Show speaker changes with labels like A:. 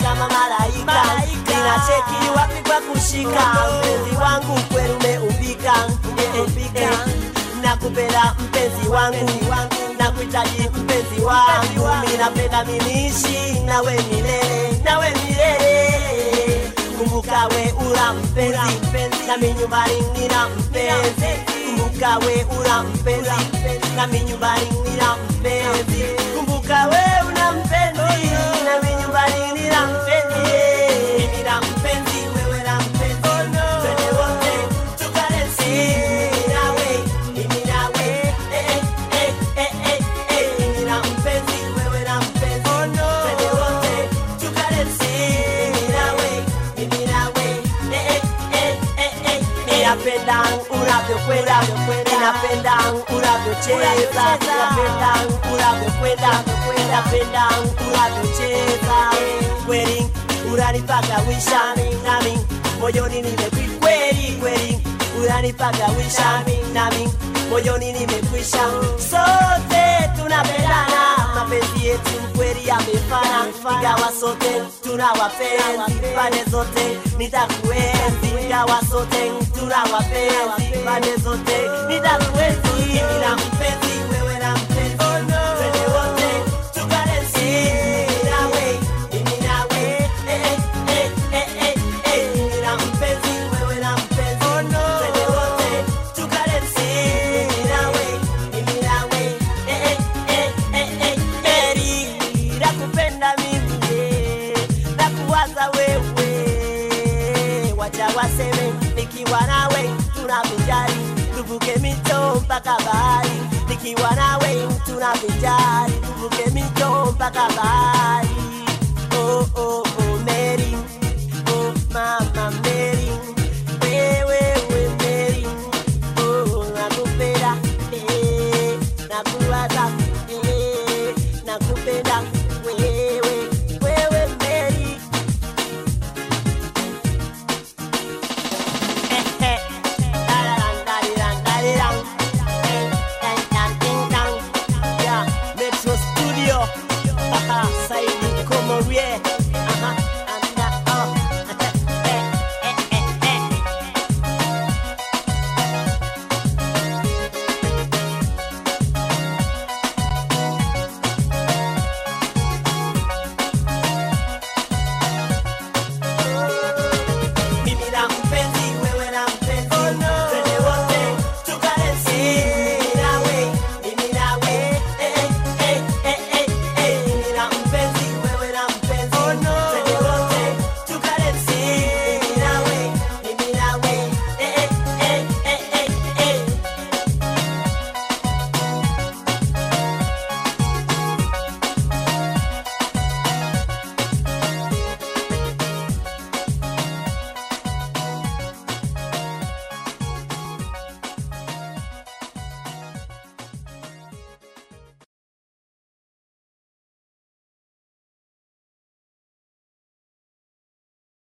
A: kama malaika ninacheki wapi kwa kushika mpenzi wangu kweli umeumbika umeumbika nakupenda mpenzi wangu nakuhitaji mpenzi wangu mimi napenda minishi nawe milele nawe milele kumbuka we ura mpenzi nami nyumbani nina mpenzi kumbuka we ura mpenzi nami nyumbani nina mpenzi kumbuka we una mpenzi nami nyumbani nina mpenzi mimi na mpenzi wewe na mpenzi twende wote tukadensi mimi nawe mimi nawe eh, eh, eh, eh, eh, mimi na mpenzi wewe na mpenzi twende wote tukadensi mimi nawe mimi nawe eh, eh, eh, eh, eh. Ninapenda unavyokwenda, ninapenda unavyocheza, ninapenda unavyokwenda, ninapenda unavyocheza. Kweli unanipagawisha nami moyoni nimekwikweli, kweli unanipagawisha nami moyoni nimekwisha. Sote tunapendana, mapenzi yetu kweli yamefana, ingawa sote tuna wapenzi pande zote, nitakuenzi ingawa sote tuna wapenzi pande zote, nitakuenzi mimi na mpenzi wewe na mpenzi twende wote tukadensi mimi nawe mimi nawe eh, eh, eh, eh, eh, mimi na mpenzi wewe na mpenzi twende wote tukadensi mimi nawe mimi nawe eh, eh, eh, eh, eh, eh, nakupenda mimi eh, nakuwaza wewe wacha waseme nikiwa nawe tunavijali tuvuke mito mpaka bahari nikiwa nawe tunavijali tuvuke mito mpaka bahari